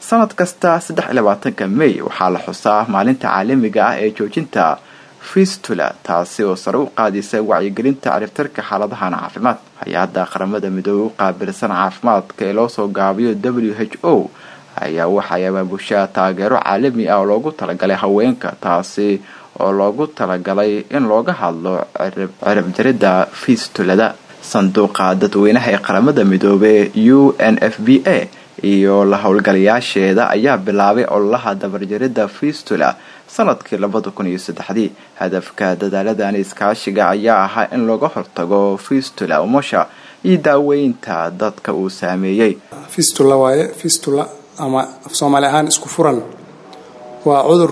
sanad kasta saddex iyo labaatanka may waxaa la xusaa maalinta caalamiga ah ee joojinta fistula taasi oo sare u qaadaysa wacyigelinta ciribtarka xaaladahan caafimaad hay-adda qaramada midoobey u qaabilsan caafimaadka ee loo soo gaabiyo w h o ayaa waxay abaabushaa taageero caalami ah oo loogu talagalay haweenka taasi oo loogu talagalay in looga hadlo ciribjarida fistulada sanduuqa dadweynaha ee qaramada midoobey u n f b a iyo la howlgalayaasheeda ayaa bilaabay ololaha dabarjarida fistula sanadkii labada kun iyo saddexdii hadafka dadaaladan iskaashiga ayaa ahaa in laga hortago fistula umasha iyo daaweynta dadka uu saameeyey fistula waaye fistula ama af soomaali ahaan isku furan waa cudur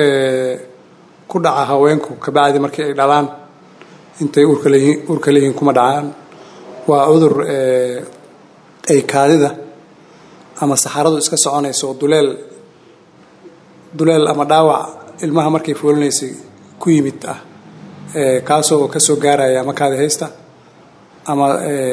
ku dhaca haweenku kabacdi markii ay dhalaan intay uurka leeyihiin kuma dhacaan waa cudur ay kaadida ama saxaradu iska soconayso duleel duleel ama dhaawac ilmaha markay foolinaysay ku yimid ah kaasoo kasoo gaaraya ama kaadi haysta ama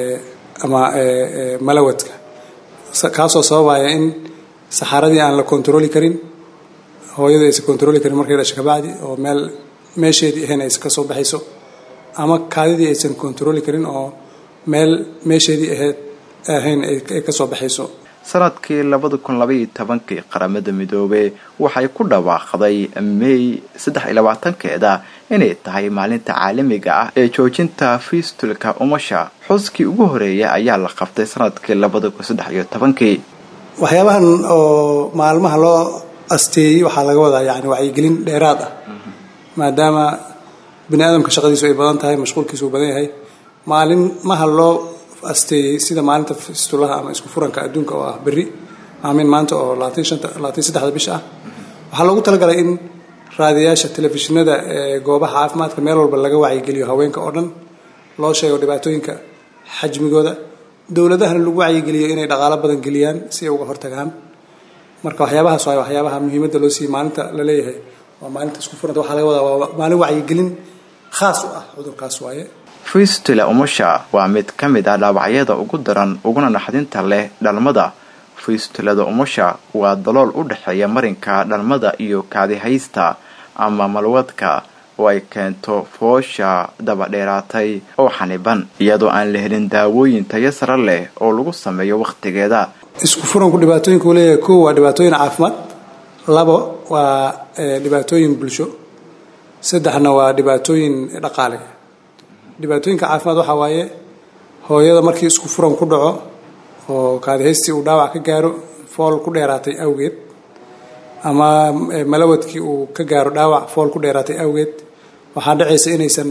ama malawadka kaasoo sababaya in saxaradii aan la kontarooli karin hooyadu aysan kontarooli karin markay dhasho kabacdi oo meel meesheedii ahayn aysan kasoo baxayso ama kaadidii aysan kontarooli karin oo meel meesheedii ahayd ahayn ay kasoo baxayso sanadkii labada kun labaiyo tobankii qaramada midoobey waxay ku dhawaaqday may saddex iyo labaatankeeda inay tahay maalinta caalamiga ah ee joojinta fistulka umasha xuskii ugu horeeya ayaa la qabtay sanadkii labada kun saddex iyo tobankii waxyaabahan oo maalmaha loo asteeyey waxaa laga wadaa yani wacyigelin dheeraad ah maadaama bini aadamka shaqadiisu ay badan tahay mashquulkiisu uu badan yahay maalinmaha loo asteeyey sida maalinta fistulaha ama isku furanka adduunka oo ah berri aamin maanta oo labaatan saddexda bisha ah waxaa loogu talagalay in raadiyaasha telefishinada ee goobaha caafimaadka meel walba laga wacyigeliyo haweenka oo dhan loo sheego dhibaatooyinka xajmigooda dowladahana lagu wacyigeliyo inay dhaqaalo badan geliyaan si ay uga hortagaan marka waxyaabahaas waay waxyaabaha muhiimadda loo siiyey maalinta la leeyahay waa maalinta isku furanta waxaa laga wadaa waa maalin wacyigelin khaas u ah cudurkaas waaye fistula umasha waa mid ka mid ah dhaawacyada ugu daran uguna naxdinta leh dhalmada fistulada umasha waa dalool u dhexeeya marinka dhalmada iyo kaadihaysta ama malwadka oo ay keento foosha dabadheeraatay oo xaniban iyadoo aan la helin daawooyin tayo sare leh oo lagu sameeyo wakhtigeeda isku furanku dhibaatooyinka uu leeyahay kow waa dhibaatooyin caafimaad labo waa dhibaatooyin bulsho saddexna waa dhibaatooyin dhaqaale dhibaatooyinka caafimaad waxaa waaye hooyada markii isku furan ku dhaco oo kaadihaystii uu dhaawac ka gaaro fool ku dheeraatay awgeed ama malawadkii uu ka gaaro dhaawac fool ku dheeraatay awgeed waxaa dhacaysa inaysan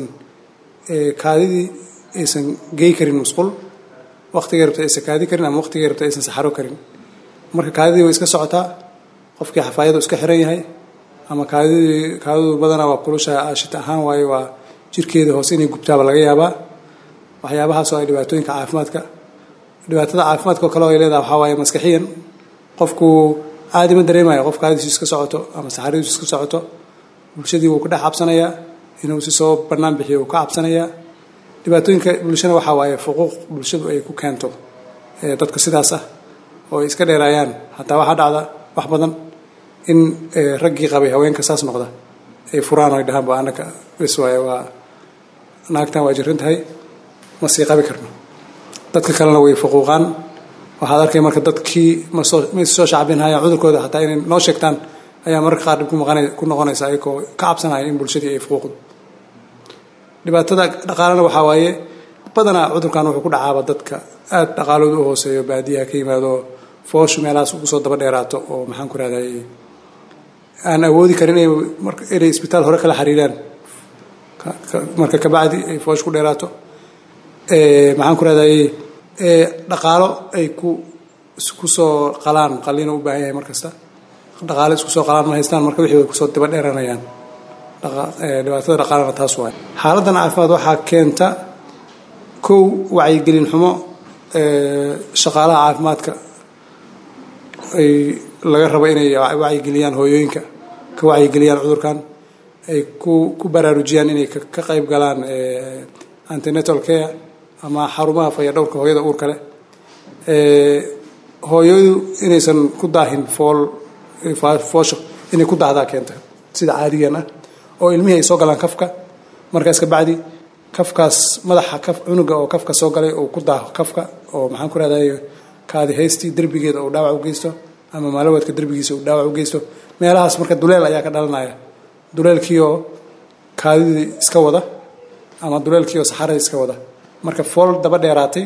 kaadidii aysan gey karin musqul waqtigay rabta aysan kaadi karin ama waqtigay rabta aysan saxaro karin marka kaadidii way iska socotaa qofkii xafaayadu iska xiran yahay ama kaadidii kaadidu badanaa waa kulusha ashita ahaan waaye waa jirkeeda hoose inay gubtaaba laga yaabaa waxyaabahaasoo ay dhibaatooyinka caafimaadka dhibaatada caafimaadka oo kale oo ay leedahay waxaa waaye maskaxiyan qofku caadi ma dareemayo qof kaadiisu iska socoto ama saxaradiisu iska socoto bulshadii wuu ka dhex cabsanayaa inuu si soo bannaan bixiyo wuu ka cabsanayaa dhibaatooyinka bulshana waxaa waaye xuquuq bulshadu ay ku keento dadka sidaas ah oo ay iska dheeraayaan hataa waxaa dhacda wax badan in raggii qabay haweenka saas noqda ay furaan oo ay dhahaan ba anaka bes waaye waa naagtan waa jiran tahay ma sii qabi karno dadka kalena way fuquuqaan waxaad arkay marka dadkii masoo ma soo shacbinhayaan cudurkooda hataa inay noo sheegtaan ayaa mararka qaar dhib ku noqonaysa ayagoo ka cabsanaya in bulshadii ay fuquuqdo dhibaatada dhaqaalena waxaa waaye badanaa cudurkan wuxuu ku dhacaaba dadka aada dhaqaalooda u hooseeyo baadiyaha ka yimaado fooshu meelahaas ugu soo daba dheeraato oo maxaan ku rahday aan awoodi karin inay isbitaal hore kala xiriiraan marka kabacdi ay foosh ku dheeraato maxaan ku rahday dhaqaalo ay ku isku soo qalaan qaliina u baahan yahay mar kasta dhaqaalo isku soo qalaan ma haystaan marka wixii way kusoo daba dheeranayaan dhibaatada dhaqaalana taas waay xaaladan caafimaad waxaa keenta kow wacyigelin xumo shaqaalaha caafimaadka ay laga rabo inay wacyigeliyaan hooyooyinka ka wacyigeliyaan cudurkan ay ku ku baraarujiyaan inay ka qayb galaan antenatal care ama xarumaha fayadhowrka hooyada uurka leh hooyadu inaysan ku daahin fool foosho inay ku daahdaa keenta sida caadigan ah oo ilmihii ay soo galaan kafka markaas kabacdi kafkaas madaxa kaf cunuga oo kafka soo galay uu ku daaho kafka oo maxaan ku rahday kaadi haystii derbigeeda uu dhaawac u geysto ama maalawadka derbigiisa uu dhaawac u geysto meelahaas marka duleel ayaa ka dhalanaya duleelkiioo kaadidii iska wada ama duleelkiioo saxaradii iska wada marka fool daba dheeraatay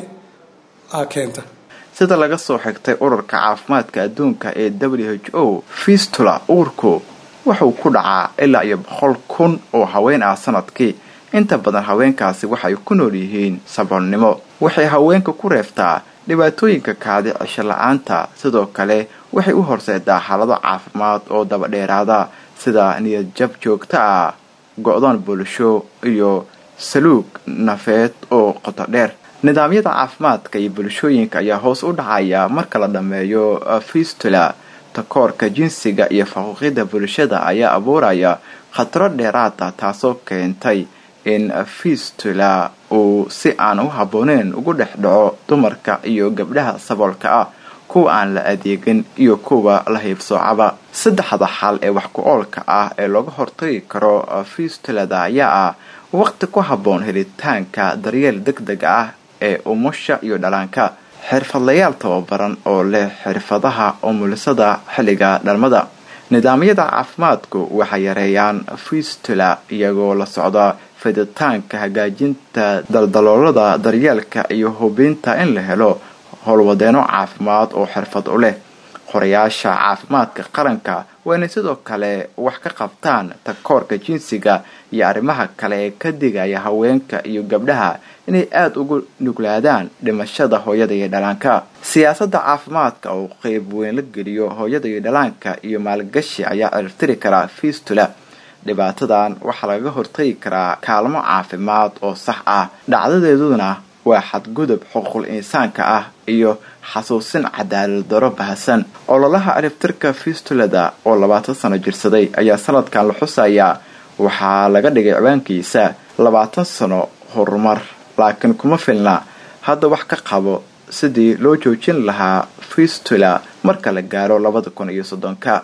aa keenta sida laga soo xigtay ururka caafimaadka adduunka ee w h o fistula uurku wuxuu ku dhacaa ilaa iyo boqol kun oo haween ah sanadkii inta badan haweenkaasi waxay ku nool yihiin saboolnimo waxay haweenka ku reeftaa dhibaatooyinka kaadi cisho la-aanta sidoo kale waxay u horseedaa xaalado caafimaad oo dabadheeraada sida niyad jab joogto ah go-doon bulsho iyo saluug nafeed oo qoto dheer nidaamyada caafimaadka iyo bulshooyinka ayaa hoos u dhacaya marka la dhammeeyo fistula takoorka jinsiga iyo faquuqyada bulshada ayaa abuuraya khataro dheeraada taasoo keentay in fistula uu si aan u habbooneyn ugu dhex dhaco dumarka iyo gabdhaha saboolka ah kuwa aan la adeegin iyo kuwa la hiibsoocaba saddexda xal ee wax ku-oolka ah ee looga hortagi karo fistulada ayaa ah waqti ku habboon helitaanka daryeel deg deg ah ee umusha iyo dhalaanka xirfadlayaal tababaran oo leh xirfadaha umulisada xilliga dhalmada nidaamyada caafimaadku waxay yareeyaan fistula iyagoo la socda fiditaanka hagaajinta daldaloolada daryeelka iyo hubinta in la helo howlwadeeno caafimaad oo xirfad u leh qorayaasha caafimaadka qaranka waa inay sidoo kale wax ka qabtaan takoorka jinsiga iyo arrimaha kale ee ka digaya haweenka iyo gabdhaha inay aada ugu nuglaadaan dhimashada hooyada iyo dhalaanka siyaasadda caafimaadka oo qeyb weyn la geliyo hooyada iyo dhalaanka iyo maalgashi ayaa ciribtiri karaa fistula dhibaatadan waxaa lagaga hortagi karaa kaalmo caafimaad oo sax ah dhacdadeeduna waa xadgudub xuquuqul insaanka ah iyo xasuusin cadaalad daro bahasan ololaha ciribtirka fistulada oo labaatan sano jirsaday ayaa sanadkan la xusayaa waxaa laga dhigay ciwaankiisa labaatan sano horumar laakiin kuma filna hadda wax ka qabo sidii loo joojin lahaa fistula marka la gaaro labada kun iyo soddonka